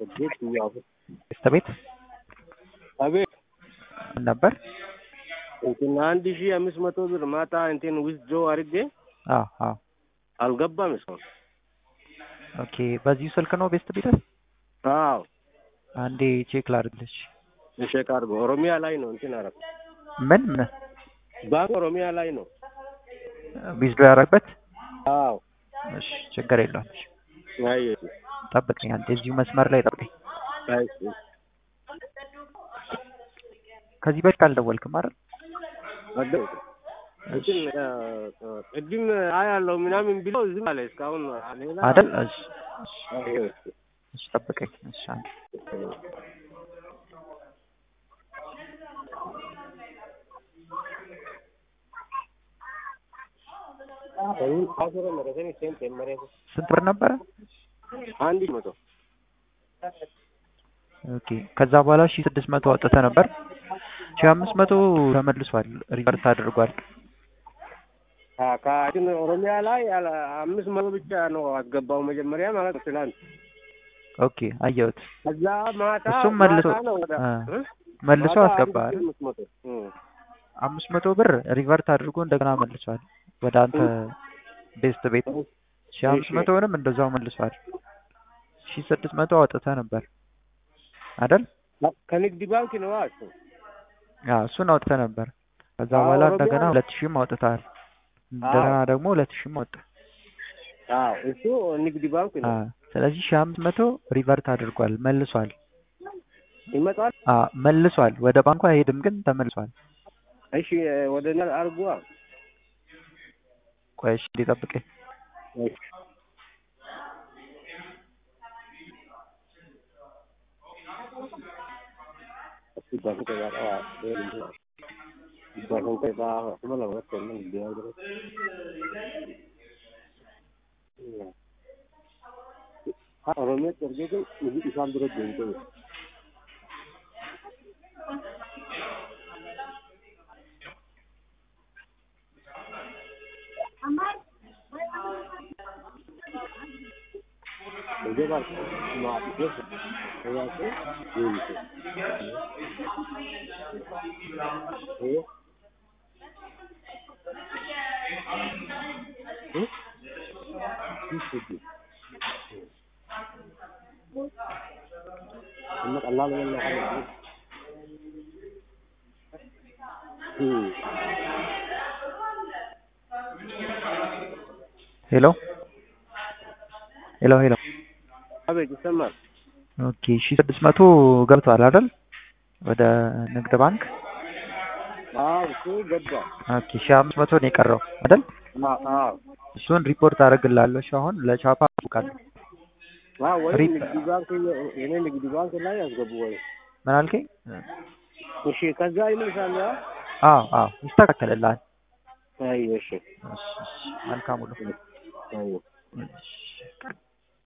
ቤት ያው ቤስት ቤት አቤት ምን ነበር? እንትን አንድ ሺህ አምስት መቶ ብር ማታ እንትን ውስጥ ጆ አድርጌ አዎ አዎ አልገባም እስካሁን። ኦኬ በዚሁ ስልክ ነው ቤስት ቤት? አዎ አንዴ ቼክ ላድርግልሽ። ቼክ አድርጎ ኦሮሚያ ላይ ነው እንትን አረግ ምን ምን ባንክ ኦሮሚያ ላይ ነው። ዊዝዶ ያደረግበት? አዎ እሺ ችግር የለውም። እሺ፣ አይ ጠብቀኝ አንዴ እዚሁ መስመር ላይ ጠብቀኝ። አይ ከዚህ በፊት አልደወልክም አይደል? አደው እንትን ቅድም አያለው ምናምን ብሎ ዝም አለ። እስካሁን ሌላ አይደል? እሺ እሺ፣ አይ እሺ ጠብቀኝ። እሺ አንዴ ስንት ብር ነበረ? አንድ መቶ ኦኬ ከዛ በኋላ ሺ ስድስት መቶ አውጥተህ ነበር። ሺ አምስት መቶ ተመልሷል፣ ሪቨርስ አድርጓል። ከእንትን ኦሮሚያ ላይ ያለ አምስት መቶ ብቻ ነው አስገባው መጀመሪያ ማለት ነው ትናንት። ኦኬ አየሁት። ከዛ ማታ እሱም መልሶ ማታ ነው ወደ አ፣ እ? መልሶ ማታ አስገባ አንድ አይደል? ሺህ አምስት መቶ እ። አምስት መቶ ብር ሪቨርት አድርጎ እንደገና መልሷል ወደ አንተ ቤስት ቤት። ሺ አምስት እሺ። መቶውንም እንደዛው መልሷል። ሺ ስድስት መቶ አውጥተህ ነበር አይደል? ከንግድ ባንክ ነው እሱ። አዎ እሱን አውጥተህ ነበር። ከዛ አዎ፣ በኋላ ኦሮሚያ እንደገና ነው። ሁለት ሺህም አውጥተሃል። እንደገና ደግሞ ሁለት ሺህም አወጣ። አዎ እሱ ንግድ ባንክ ነው። አዎ ስለዚህ ሺ አምስት መቶ ሪቨርት አድርጓል መልሷል። ይመጣል። አዎ መልሷል። ወደ ባንኩ አይሄድም ግን ተመልሷል። እሺ ወደ እኔ አድርጓ። ቆይ እሺ ሊጠብቀኝ እሺ ባንክ ጋር ባንክ ጋር ማለት ነው ቢያደርግ ኦሮሚያ ጥርጌ ግን እዚህ ኢሳም ድረስ ጀምሮ ይገባል ማለት ነው ያው ይሄ ይሄ እና ቀላል ነው ማለት ሄሎ ሄሎ ሄሎ አቤት ይሰማል። ኦኬ ሺ ስድስት መቶ ገብቷል አይደል? ወደ ንግድ ባንክ አዎ እሱ ገባ። ኦኬ ሺ አምስት መቶ ነው የቀረው አይደል? አዎ እሱን ሪፖርት አደርግልሃለሁ። እሺ አሁን ለቻፓ አውቃለሁ። አዎ ወይ ሪፕ- ንግድ ባንክ የኔ ንግድ ባንክ ላይ ያስገቡ ወይ ምን አልከኝ? እሺ ከዛ ይመልሳል። ያ አዎ አዎ ይስተካከልልሃል። አይ እሺ እሺ እሺ መልካም ሁሉ አይ እሺ